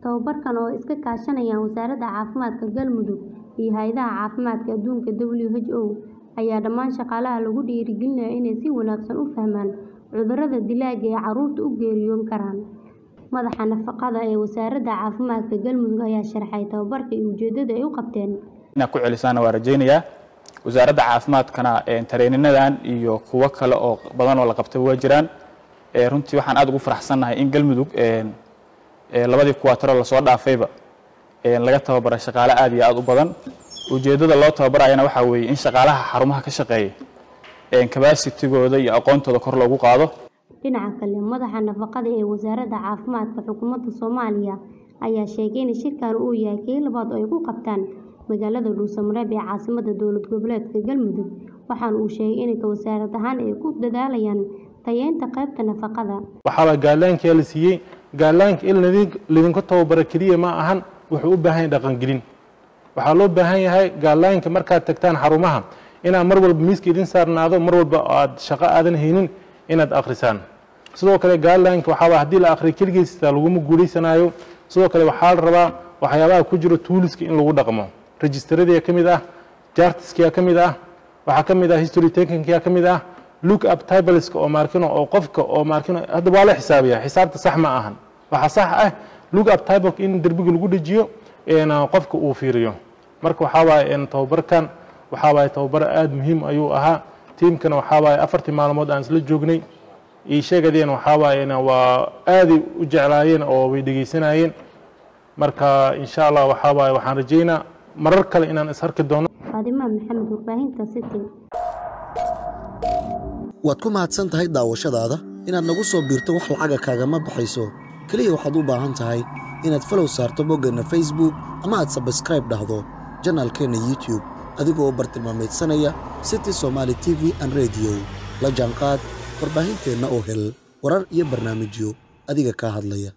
Tababarkan oo iska kaashanayaan Wasaaradda Caafimaadka Galmudug iyo Hay'adda Caafimaadka Adduunka (WHO) ayaa dhammaan shaqaalaha lagu dhiirrigelinayaa inay si wanaagsan u fahmaan cudurrada dilaaga ah ee carruurta u geeriyoon karaan. Madaxa nafaqada ee Wasaaradda Caafimaadka Galmudug ayaa sharaxay tababarka iyo ujeedada ay u qabteen. inaad ku celisaana waa rajaynayaa wasaaradda caafimaadkana tareeninadan iyo kuwo kale oo badan oo la qabtay waa jiraan Ee, runtii waxaan aad ugu faraxsannahay in galmudug een, ee, labadii kuwaataro lasoo dhaafayba een, laga tababaray shaqaale aad iyo aad u badan ujeeddada loo tababarayana waxaa weeye in shaqaalaha xarumaha ka shaqeeya een, capacitigooda iyo aqoontooda kor loogu qaado Dhinaca kale, madaxa nafaqada ee Wasaaradda Caafimaadka Xukuumadda Soomaaliya ayaa sheegay in shirkan uu yahay kii labaad oo ay ku qabtaan magaalada Dhuusamareb ee caasimadda dowlad goboleedka Galmudug, waxaana uu sheegay in wasaarad ahaan ay ku dadaalayaan tayeynta qaybta nafaqada. waxaaba gaalaanka la siiyey gaalaanka in ladin- lidinku tababaro keliya ma ahan wuxuu u baahan yahay dhaqangelin waxaa loo baahan yahay gaalaanka markaad tagtaan xarumaha inaad mar walba miiska idin saarnaado mar walba aad shaqo aadan haynin inaad akhrisaan sidoo kale gaalaanka waxaaba haddii la akhriyo keligiisa laguma guuleysanayo sidoo kale waxaa la rabaa waxyaabaha ku jira tuuliska in lagu dhaqmo registradia ka mid ah jartiskia ka mid ah waxaa ka mid ah history takinkia ka mid ah look up tableska oo maarkino oo qofka oo maarkino hadda waa la xisaabiyaa xisaabta sax ma ahan waxaa sax ah look up tableka in derbiga lagu dhejiyo een, qofka uu fiiriyo marka waxaa waaye een, tababarkan waxaa waaye tababar aad muhiim ayuu ahaa tiimkana waxaa waaye afartii maalmood aan isla joognay ii sheegadeen waxaa waaye een, waa aaday u jeclaayeen oo way dhegeysanayeen marka insha allah waxaa waaye waxaan rajeynaa marar kale inaan is arki doono Faadima Maxamed, Warbaahinta City. waad ku mahadsan tahay daawashadaada inaad nagu soo biirto wax lacaga kaagama baxayso keliya waxaad u baahan tahay inaad falow saarto boggeenna facebook ama aad sabskraib dhahdo janaalkeenna youtube adigoo bartilmaameedsanaya city somaali t v an radio la jaanqaad warbaahinteenna oo hel warar iyo barnaamijyo adiga kaa hadlaya